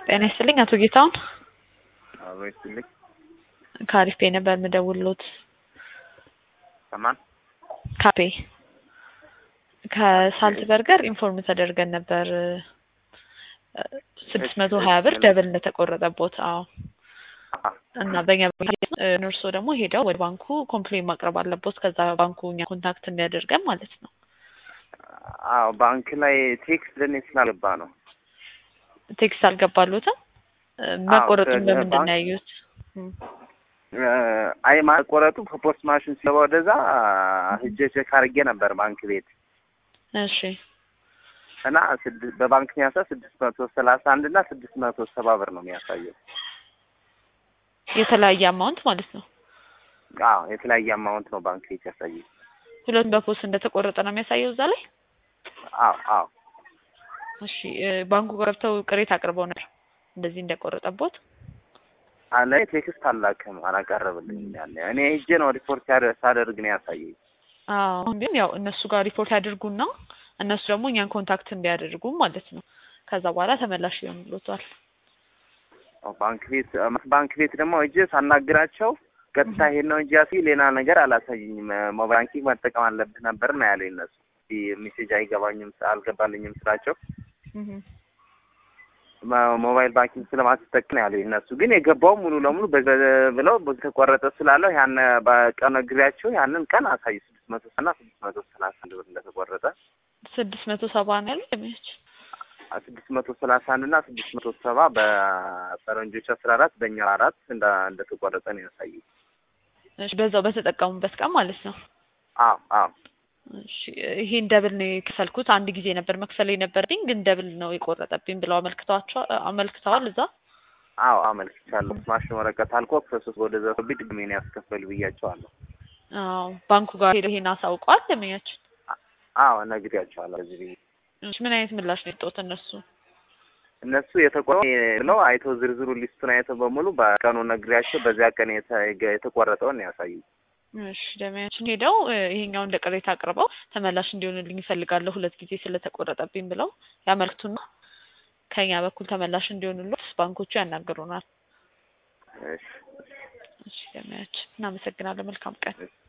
ጤና ይስጥልኝ አቶ ጌታሁን አብሮ ይስጥልኝ። ከአሪፍ ፔ ነበር የምደውልሎት። ከማን? ካፔ ከሳልት በርገር ኢንፎርም ተደርገን ነበር ስድስት መቶ ሀያ ብር ደብል እንደተቆረጠቦት። አዎ እና በእኛ እርሶ ደግሞ ሄደው ወደ ባንኩ ኮምፕሌን ማቅረብ አለቦት። ከዛ ባንኩ እኛ ኮንታክት እንዲያደርገን ማለት ነው። አዎ ባንክ ላይ ቴክስት ለኔ ስላልገባ ነው። ቴክስት አልገባሉትም። መቆረጡን ከ- በምንድን ነው ባንክ- ያዩት? አይ ማቆረጡ ከፖስት ማሽን ሲገባ ወደዛ ሂጄ ቼክ አድርጌ ነበር ባንክ ቤት እሺ እና ስድስት በባንክ የሚያሳ ስድስት መቶ ሰላሳ አንድ እና ስድስት መቶ ሰባ ብር ነው የሚያሳየው። የተለያየ አማውንት ማለት ነው። አዎ የተለያየ አማውንት ነው ባንክ ቤት ያሳየው። ሁለቱም በፖስት እንደተቆረጠ ነው የሚያሳየው እዛ ላይ። አዎ አዎ እሺ እ ባንኩ ገብተው ቅሬታ አቅርበው ነበር እንደዚህ እንደቆረጠቦት። አለ ቴክስት አላክም አላቀረብልኝም ያለ እኔ ሂጄ ነው ሪፖርት ያደ- ሳደርግ ነው ያሳየኝ። አዎ አሁን ግን ያው እነሱ ጋር ሪፖርት ያድርጉና እነሱ ደግሞ እኛን ኮንታክት እንዲያደርጉ ማለት ነው። ከዛ በኋላ ተመላሽ ይሆንልዎታል። አዎ፣ ባንክ ቤት ባንክ ቤት ደግሞ ሂጄ ሳናግራቸው ቀጥታ ይሄን ነው እንጂ ያሲ ሌላ ነገር አላሳየኝም። ሞባይል ባንኪንግ መጠቀም አለብህ ነበር ነው ያለኝ እነሱ። ሜሴጅ አይገባኝም አልገባልኝም ስላቸው እህ ሞ- ሞባይል ባንኪንግ ስለማትጠቀም ነው ያለኝ እነሱ። ግን የገባው ሙሉ ለሙሉ በ- ብለው ተቆረጠ ስላለው ያን በቀን ነግሬያቸው ያንን ቀን አሳዩ ስድስት መቶ እና ስድስት መቶ ሰላሳ አንድ ብር እንደተቆረጠ ስድስት መቶ ሰባ ነው ያለው ደመወዝ። ስድስት መቶ ሰላሳ አንድ እና ስድስት መቶ ሰባ በፈረንጆች አስራ አራት በእኛ አራት እንደ እንደተቆረጠ ነው ያሳየኝ። እሺ በዛው በተጠቀሙበት ቀን ማለት ነው። አዎ አዎ እሺ ይሄን ደብል ነው የከፈልኩት። አንድ ጊዜ ነበር መክፈል የነበረብኝ ግን ደብል ነው የቆረጠብኝ ብለው አመልክተዋቸዋል አመልክተዋል እዛ። አዎ አመልክቻለሁ። ማሽን ወረቀት አልኮ ፕሮሰስ ወደ ዘፈብኝ ድግሜ ነው ያስከፈሉ ብያቸዋለሁ። አዎ ባንኩ ጋር ሄደው ይሄን አሳውቀዋል ደመኛችን። አዎ ነግሬያቸዋለሁ። እዚህ ብዬ እሺ ምን አይነት ምላሽ ነው የሰጡት እነሱ? እነሱ የተቆረ ብለው አይተው ዝርዝሩ ሊስቱን አይተው በሙሉ በቀኑ ነግሬያቸው በዚያ ቀን የተ- የተቆረጠውን ነው ያሳዩኝ። እሺ ደመያችን ሄደው እ ይሄኛው እንደ ቅሬታ አቅርበው ተመላሽ እንዲሆንልኝ ይፈልጋለሁ ሁለት ጊዜ ስለተቆረጠብኝ ብለው ያመልክቱና ከኛ በኩል ተመላሽ እንዲሆንሉት ባንኮቹ ያናግሩናል። እሺ እሺ ደመያችን እናመሰግናለን። መልካም ቀን። እሺ